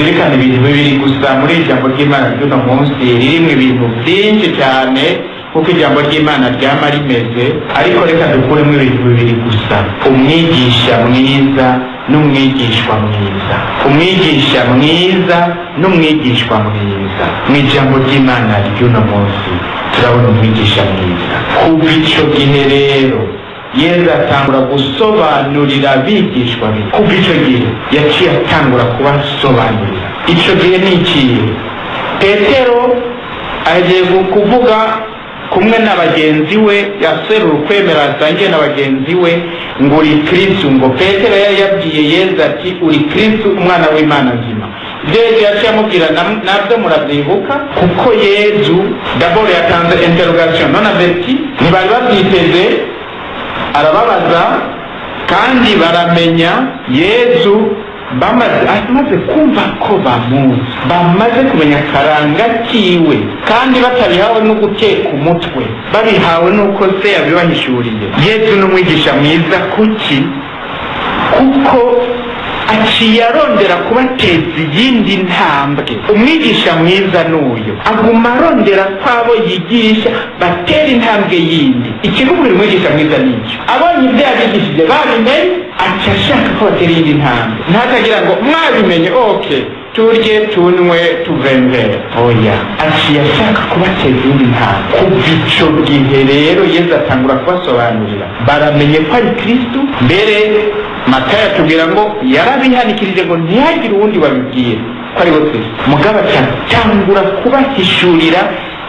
tuzirikane ibintu bibiri gusa muri ijambo ry'imana ry'uno munsi ririmo ibintu byinshi cyane kuko ijambo ry'imana ryama rimeze ariko reka dukuremo ibintu bibiri gusa umwigisha mwiza n'umwigishwa mwiza umwigisha mwiza n'umwigishwa mwiza mu ijambo ry'imana ry'uno munsi turabona umwigisha mwiza kuva icyo gihe rero yezu atangura gusobanurira abigishwa be kuva icyo gihe yaciye atangura kubasobanurira icyo gihe ni ikihe petero agiye kuvuga kumwe na bagenzi we yaserura ukwemera asangiye na bagenzi we ngo uri kristu ngo petero yari yabwiye yezu ati uri kristu umwana w'imana nzima ibyo yezu yaciye amubwira nabyo muravyibuka kuko yezu daboro yatanze interrogation none aveti ntibari babyiteze arababaza kandi baramenya yezu bamaze amaze kumva ko bamuzi bamaze kumenya akaranga kiwe kandi batabihawe no guteka umutwe babihawe n'uko se yabibahishuriye yezu ni umwigisha mwiza kuki kuko aciye arondera kubateza iyindi ntambwe umwigisha mwiza n'uyu aguma arondera ko abo yigisha batera intambwe yindi ikivuga uyu mwigisha mwiza n'icyo abonye ibyo yabigishije babimenye aca ashaka ko batera iyindi ntambwe ntatagira ngo mwabimenye oke turye tunywe tuvembere oya aciye ashaka kubateza iyindi ntambwe kuva ico gihe rero yezu atangura kubasobanurira baramenye ko ari kristu mbere matayo atubwira ngo yarabihanikirije ngo ntihagire uwundi wabibwira ko ari we kristo mugabo atangura kubahishurira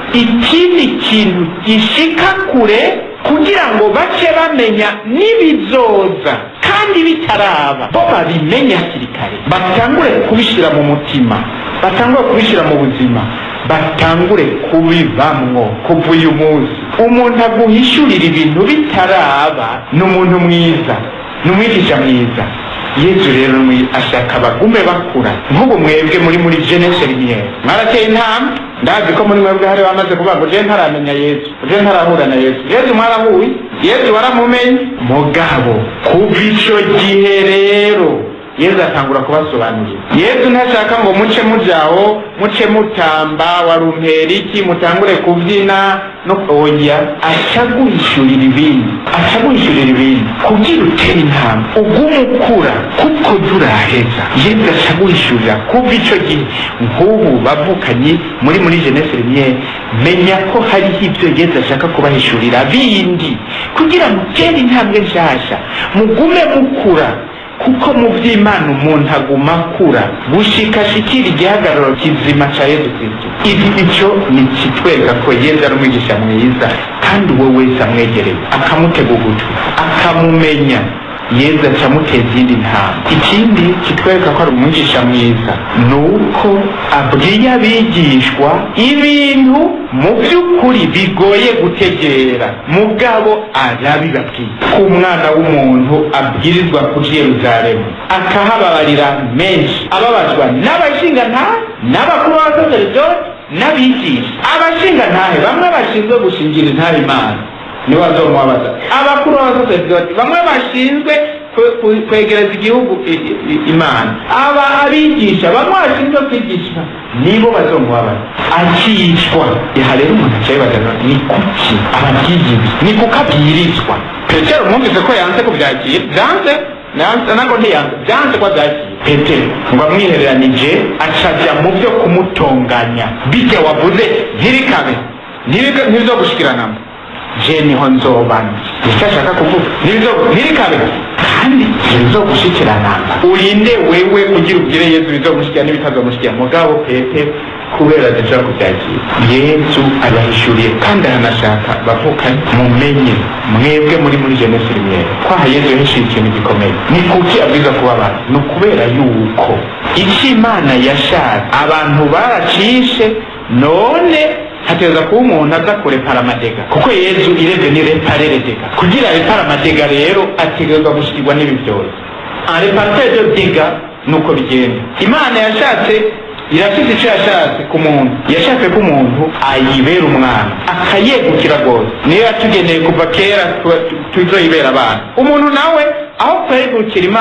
ikindi kintu gishika kure kugira ngo bace bamenya n'ibizoza kandi bitaraba bo babimenye hakiri kare batangure kubishyira mu mutima batangure kubishyira mu buzima batangure kubibamwo kuva uyu munsi umuntu aguhishurira ibintu bitaraba ni umuntu mwiza ni umwigisha mwiza yezu rero ashaka bagume bakura nk'ubu mwebwe muri muri jenese rimwe mwarateye intambwe ndazi ko muri mwebwe hari bamaze kuvuga ngo je ntaramenya yezu je ntarahura na yezu yezu mwarahuye yezu waramumenye mugabo kuva ico gihe rero yezu atangura kubasobanurira yezu ntashaka ngo muce mujaho muce mutamba warumpera iki mutangure kubyina no oya acaguhishurira ibindi acaguhishurira ibindi kugira utere intambwe ugume ukura kuko duraheza yezu acaguhishurira kuva ico gihe nk'ubu bavukanye muri muri jenese rimwe menya ko hariho ibyo yezu ashaka kubahishurira bindi kugira mutere intambwe nshasha mugume mukura kuko mu by'imana umuntu aguma akura gushikashikira igihagararo kizima cya yezu kristo ibi icyo ni kitwereka ko yezu ari umwigisha mwiza kandi uwo wese amwegereye akamutega ugutwi akamumenya yezu acamuteza iyindi ntambwe ikindi kitwereka ko ari umwigisha mwiza ni uko abwiye abigishwa ibintu mu by'ukuri bigoye gutegera mugabo arabibabwiye ko umwana w'umuntu abwirizwa kuja yeruzalemu akahababarira menshi ababazwa n'abashingantahe n'abakuru b'abasaseredoti n'abigisha abashingantahe bamwe bashinzwe gushingira intare imana nibo bazomubabaza abakuru b'abasaseredoti bamwe bashinzwe kwegereza igihugu imana aba abigisha bamwe bashinzwe kwigisha nibo bazomubabaza akicwa aha rero umuntu acayibaza ni kuki ababyigibi ni kuko abwirizwa petero mwumvise ko yanze kubyakira byanze ntabwo ntiyanze byanze ko abyakira petero ngo amwihereranije acajya mu byo kumutonganya bijya wavuze ntibikabe ntibizo gushikiranamo je niho nzobana nicyo ashaka kuvuga ntibikabe kandi ntibizogushikirana urinde wewe kugira ubwire yezu bizogushikira n'ibitazomushikira mugabo petero kubera adashaka kubyakira yesu abahishuriye kandi aranashaka bavukanye mumenye mwebwe muri muri jenesi rimwe kwaha yesu yahishuye ikintu gikomeye ni kuki abwiza kubabara ni ukubera yuko icyo imana yashatse abantu baracishe none hateza kuba umuntu aza kurepara amadega kuko yezu irebye ni repareredega kugira repara amadega rero ategerezwa gushikirwa n'ibi byose areparte de dega nuko bigenda imana yashatse irafite icyo yashatse ku muntu yashatse ko umuntu ayibera umwana akayegukira rwose niyo yatugeneye kuva kera tuzoyibera abana umuntu nawe aho kwegukira imana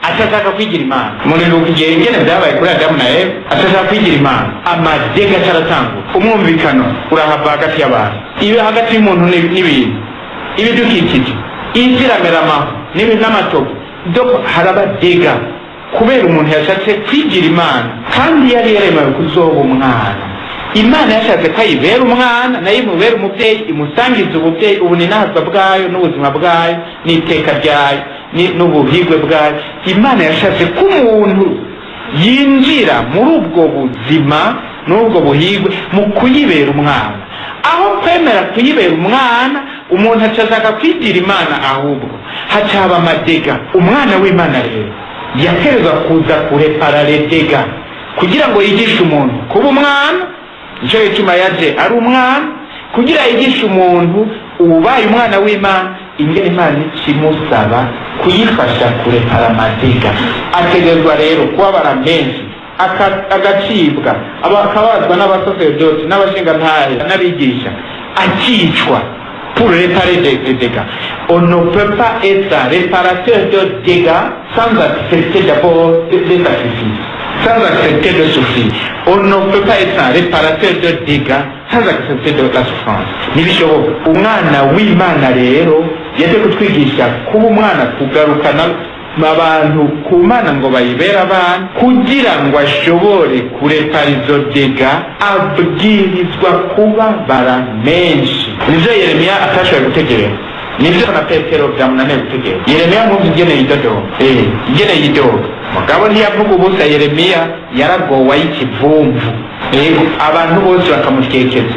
atashaka kwigira imana muribuka igihe ingene vyabaye kuri adamu na eva atashaka kwigira imana amadega acaratangura umwumvikano urahava hagati y'abantu ibe hagati y'umuntu n'i- n'ibintu ibidukikije isi iramera amahu n'ibintu n'amatovu doko harabadega kubera umuntu yashatse kwigira imana kandi yari yaremewe kuzoba umwana imana yashatse ko ayibera umwana nayo imubera umubyeyi imusangiza ububyeyi ubuninazwa bwayo n'ubuzima bwayo n'iteka ryayo ni- n'ubuhigwe bwayo imana yashatse ko umuntu yinjira muri ubwo buzima n'ubwo buhigwe mu kuyibera umwana aho kwemera kuyibera umwana umuntu acashaka kwigira imana ahubwo hacaba amadega umwana w'imana rero yaterwa kuza kurepara redega kugira ngo yigishe umuntu kuba umwana nicyo gituma yaje ari umwana kugira yigishe umuntu ubaye umwana w'imana ingene imana ikimusaba kuyifasha kurepara amadega ategerezwa rero kubabara menshi aka- agacibwa aba- akabazwa n'abasoserdoti n'abashingantahe n'abigisha akicwa pour réparer des, des dégâts. On ne peut pas être réparateur de dégâts sans accepter d'abord des des sacrifices, sans accepter de souffrir. On ne peut pas être un réparateur de dégâts sans accepter de la souffrance. ntibishoboka umwana w'imana rero yaje kutwigisha kuba umwana kugarukana abantu ku mana ngo bayibere abana kugira ngo ashobore kurepara izo dega abwirizwa kubabara menshi nivyo yeremiya atashoboye gutegereza nivyo na petero vyamunaniye gutegereza yeremiya mwumva ingene yidodoga eh ingene yidoga mugabo ntiyavuga ubusa yeremiya yaragowe ay'ikivumvu yego abantu bose bakamutekeza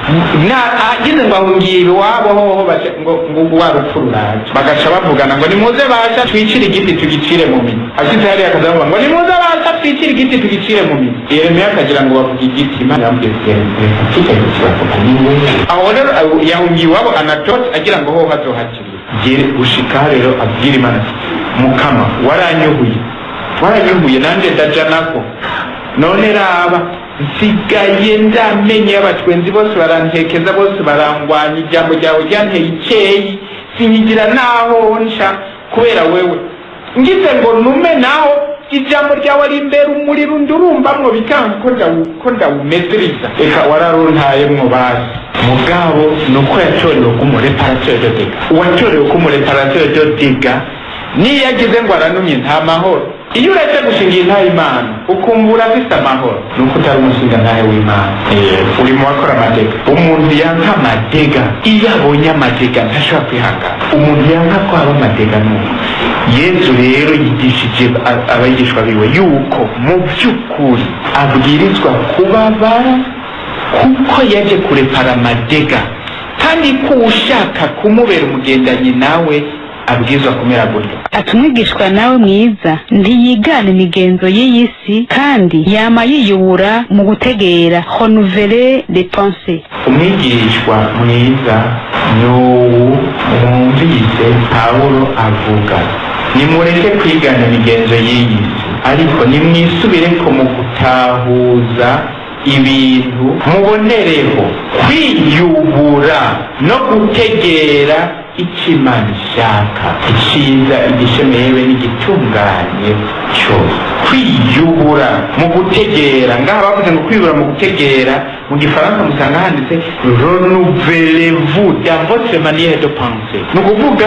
agize ngo ahungiye iwabo hoho baca- ngo ngo wa rupfu ruraje bagaca bavugana ngo nimuze basha twicire igiti tugicire mu miti ashitse hariya akazavuga ngo nimuze basha twicire igiti tugicire mu miti yeremiya akagira ngo bavuge igiti imana yamubwiye iti "Reka kijya giti bavuga ni wowe." aho rero aho- yahungiye iwabo anatoti agira ngo hoho hazohakirira gere gushika rero abwira imana ati mukama waranyuhuye waranyuhuye nanjye ndaja nako none raba nsigaye ndamenye abatwenzi bose barantekeza bose barangwanya ijambo ryawe ryanteye icyeyi sinyigira naho nsha kubera wewe ngize ngo nume naho ijambo ryawe ari imbere umuriro ndurumbamwo bikanga ko ndawu- ko ndawumeziriza reka wararuntayemwo basi mugabo ni uko yatorewe ko umureparateri de dega uwatorewe ko umureparateri de dega niyo agize ngo aranumye nta mahoro iyo uretse gushinga intahe imana ukumva urafise amahoro ni uko utari umushinga ntahe w'imana Eh, uri mu bakora amadega umuntu yanka amadega iyo abonye amadega ntashobora kwihangana umuntu yanka ko haba amadega nuko yesu rero yigishije a- abigishwa biwe yuko mu by'ukuri abwirizwa kubabara kuko yaje kurepara amadega kandi ko ushaka kumubera umugendanyi nawe abwirizwa kumera gutya ati umwigishwa nawe mwiza ntiyigana imigenzo y'iyi si kandi yama yiyubura mu gutegera honuvere de pense umwigishwa mwiza ni uwu mwumvise pawulo avuga nimureke kwigana imigenzo y'iyi si ariko nimwisubire ko mu gutahuza ibintu mubonereho kwiyubura no gutegera icyo imana ishaka icyiza igishemewe n'igitunganye cyose kwiyubura mu gutegera ngaha bavuze ngo kwiyubura mu gutegera mu gifaransa musanga handitse renouvelez-vous dans votre manière de penser ni ukuvuga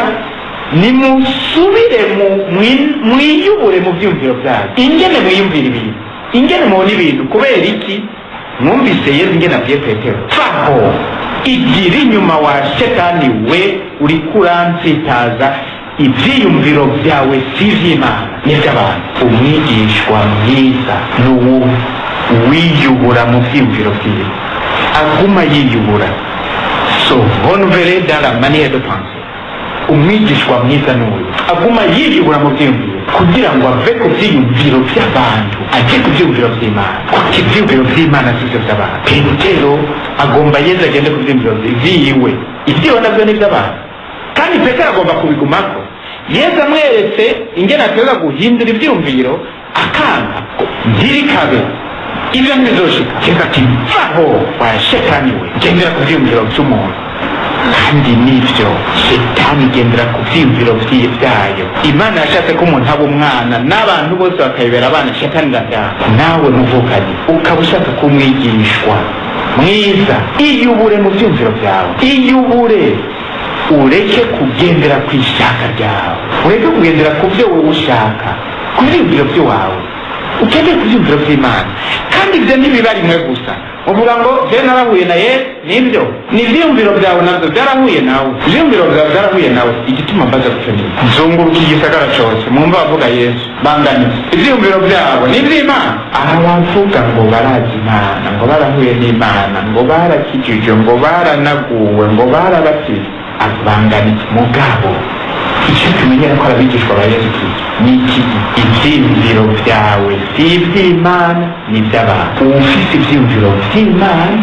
nimusubire mu mwi- mwiyubure mu byumviro byanyu ingene mwiyumvira ibintu ingene mubona ibintu kubera iki mwumvise yezu ingene abwiye petero faho igira inyuma wa shetani we uri kurantsitaza ibyiyumviro byawe si iby'imana ni iby'abantu umwigishwa mwiza ni uwo wiyubura mu byiyumviro byiwe aguma yiyubura so renouveler dans la manière de penser umwigishwa mwiza ni uyu aguma yiyubura mu byiyumviro kugira ngo ave ku byiyumviro by'abantu ajye ku byiyumviro by'imana kuko ibyiyumviro by'imana si byo by'abantu petero agomba yeze agende ku byiyumviro byiwe ibyiwe nabyo ni iby'abantu kandi petero agomba kubigumako yesu amweretse ingene ateza guhindura ibyiyumviro akanga ntirikabe ibyo ntibizoshika reka ati vaho wa shetani we gendera ku byiyumviro by'umuntu kandi nibyo shetani igendera ku vyiyumviro vyi- vyayo imana yashatse ko umuntu aba umwana n'abantu bose bakayibera abana shetani irataha nawe muvukanye ukaba ushaka kumwigishwa mwiza iyubure mu vyumviro vyawe iyubure ureke kugendera ku ishaka ryawe ureke kugendera ku byo wowe ushaka ku vyumviro vy'iwawe ugendere ku vyumviro vy'imana kandi ivyo ntibiba rimwe gusa uvuga ngo je narahuye na yesu nibyo ni ivyiyumviro vyawe navyo vyarahuye nawe ivyiyumviro vyawe vyarahuye nawe igituma mbaza gutyo ni nzunguruka igisagara cose mwumva bavuga yesu banganiza ivyiyumviro vyabo ni ivy'imana aha bavuga ngo barazi imana ngo barahuye n'imana ngo barakijijwe ngo baranaguwe ngo barabatizwe abanganiza mugabo icyo tumenyera ko abigishwa ba yesu kristo ni iki ivyiyumviro vyawe si ivy'imana ni ivy'abantu ufise ivyiyumviro vy'imana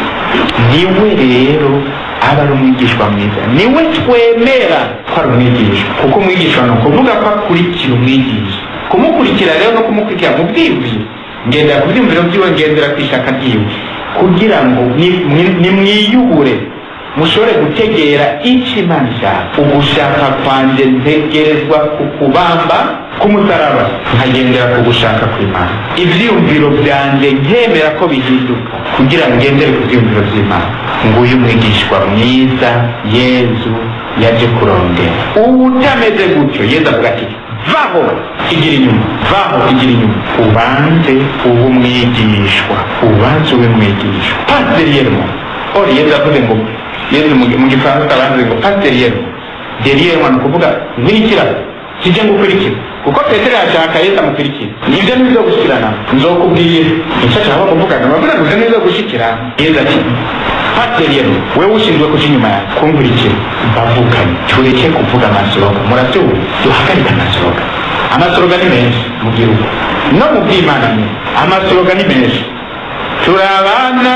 niwe rero aba ari umwigishwa mwiza niwe twemera ko ari umwigishwa kuko umwigishwa ni ukuvuga ko akurikira umwigisha kumukurikira rero no kumukurikira mu bwiyumviro ngendera ku vyiyumviro vyiwe ngendera ku ishaka ryiwe kugira ngo ni- mwi- nimwiyubure mushobore gutegera icyo imana ishaka ugushaka kwanjye ntegerezwa ku kubamba k'umusaraba nkagendera ku gushaka kw'imana ivyiyumviro vyanjye nkemera ko bihinduka kugira ngo ngendere ku vyiyumviro vy'imana nguyu umwigishwa mwiza yezu yaje kurondera ubu utameze gutyo yezu avuga ati vaho igira inyuma vaho igira inyuma ubanze ube umwigishwa ubanze ube mwigishwa paseriyemo ori yezu avuze ngo yezu mu mu gifaransa abanze ngo paseriyemo deriyemo ni ukuvuga nkurikira kijye ngukurikira kuko petero yashaka yesu amukurikira nibyo nizo gushyikirana nzokubwira icyo ashaka kuvugana bavuga ngo ibyo nizo gushyikirana yesu ati paseriyemo wewe ushinzwe kuja inyuma yawe kunkurikira bavuganye tureke kuvuga amasoroga murabyumva duhagarike amasoroga amasoroga ni menshi mu gihugu no mu by'imana ni amasoroga ni menshi turi abana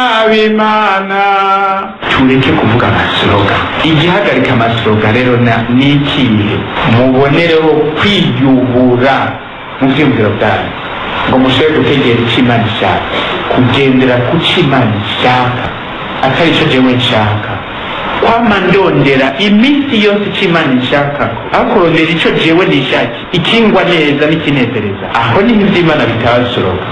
b'imana tureke kuvuga amasoroga igihagarika amasoroga rero na- ni ikihe mubonereho kwiyubura mu byiyumviro byanyu ngo mushobore gutegera icyo imana ishaka kugendera ku cyo imana ishaka atari cyo jewe nshaka kwama ndondera iminsi yose icyo imana ishaka aho kurondera icyo jewe nishaki ikingwa neza n'ikinezereza aho niho iby'imana bitabasoroka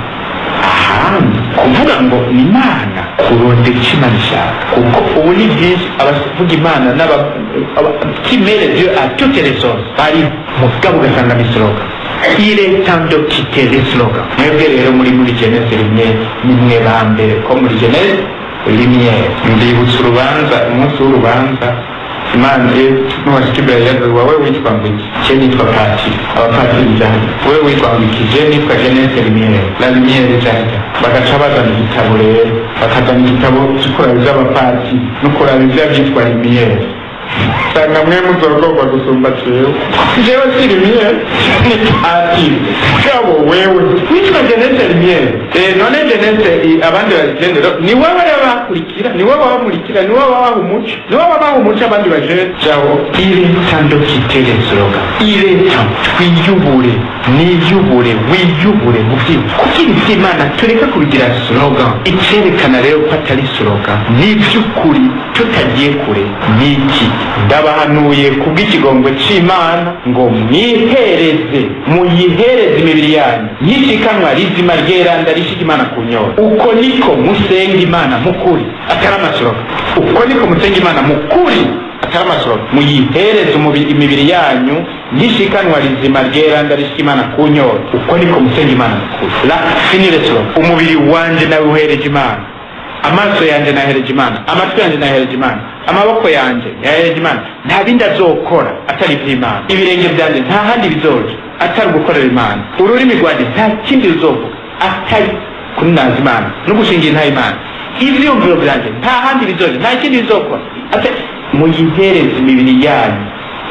ahandi kuvuga ngo ni imana kurondera icyo imana ishaka kuko ubu ni byinshi abavuga imana n'aba- aba- qui met les yeux à toutes les choses bari mugabo ugasanga ni slogan il est temps de quitter les slogans mwebwe rero muri muri genese rimwe nimwe ba mbere ko muri genese rimwe ndibutsa urubanza umunsi w'urubanza imana nubashika imbere yazo wowe witwa ngo iki je nitwa patiri abapatiri janja wewe witwa ngo iki je nitwa genese rimwe la lumiere janja bagaca bazana igitabo rero bakazana igitabo cy'ukuraba ivy'abapatiri no kuraba ivy'avyitwa rimiyere usanga mwe muzorogorwa gusumba jewe jewe si rimiyere ni patiri mugabo wewe witwa genese rimiyere Eh, none genese i- abandi bagendera ni wowe rero bakurikira ni wowe babamurikira ni wowe babaha umuco ni wowe babaha umuco abandi baje jawo iretando kitere sloga iretando twiyubure niyubure wiyubure mu byiyumvo kugira iby'imana tureke kubigira slogan icyerekana rero ko atari slogan ni iby'ukuri tutagiye kure ni iki ndabahanuye kubw'ikigongo cy'imana ngo mwihereze muyihereze imibiri yanyu y'ishikanwa rizima ryeranda rishika imana ku nyota uko niko musenga imana mukuri atari amasoroka uko niko musenga imana mukuri atari amasoroka muyihereze umubi- imibiri yanyu y'ishikanwa rizima ryeranda rishika imana ku nyota uko niko musenga imana mukuri la finire soroka umubiri wanje nawe uhereje imana amaso yanjye nahereje imana amatwi yanjye nahereje imana amaboko yanjye yahereje imana nta bindi azokora atari iby'imana ibirenge byanjye nta handi bizoja atari gukorera imana ururimi rwanjye nta kindi ruzovuga atari kunaza imana no gushingira intaha imana ibyiyumviro byanjye nta handi bizoja nta kindi bizokora atari muyihereze imibiri yanyu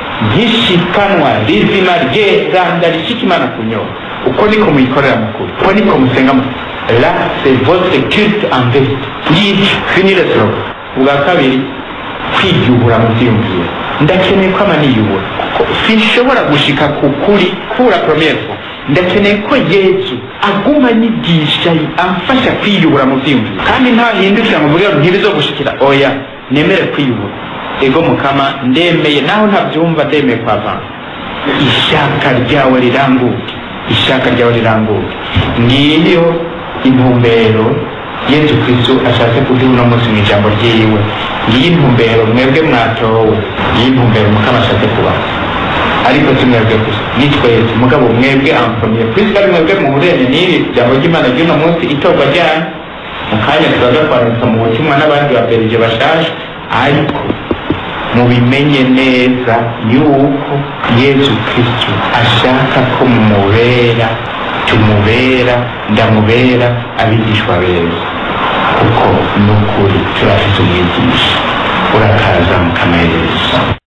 nk'ishikanwa rizima ryeranda rishika imana ku nyota uko niko muyikorera mukuru uko niko musenga mukuru là c'est votre culte en vérité ngicyo finire slogan ubwa kabiri kwiyubura mu byiyumviro ndakeneye ko amaniyubura kuko sinshobora gushika ku kuri kura première fois ndakeneye ko yesu aguma anyigisha amfasha kwiyubura mu byiyumviro kandi ntahindukira mu buryo ntibizo gushikira oya nemere kwiyubura ego mukama ndemeye naho ntabyumva ndemeye kwava ishaka ryawe riranguke ishaka ryawe riranguke ngiyo intumbero yesu kristo ashatse kuduha uno munsi mu ijambo ryiwe ngiyi intumbero mwebwe mwatowe ngiyi intumbero mukama ashatse kubaho ariko si mwebwe gusa ni twese mugabo mwebwe amfamiye kwisi ari mwebwe muhurene n'iri jambo ry'imana ry'uno munsi itorwa ryanyu mu kanya turaza kwandika mu butumwa n'abandi baberije bashaje ariko mubimenye neza yuko yesu kristo ashaka ko mumubera tumubera ndamubera abigishwa beza kuko ni ukuri turafite umwigisha urakaza mukamereza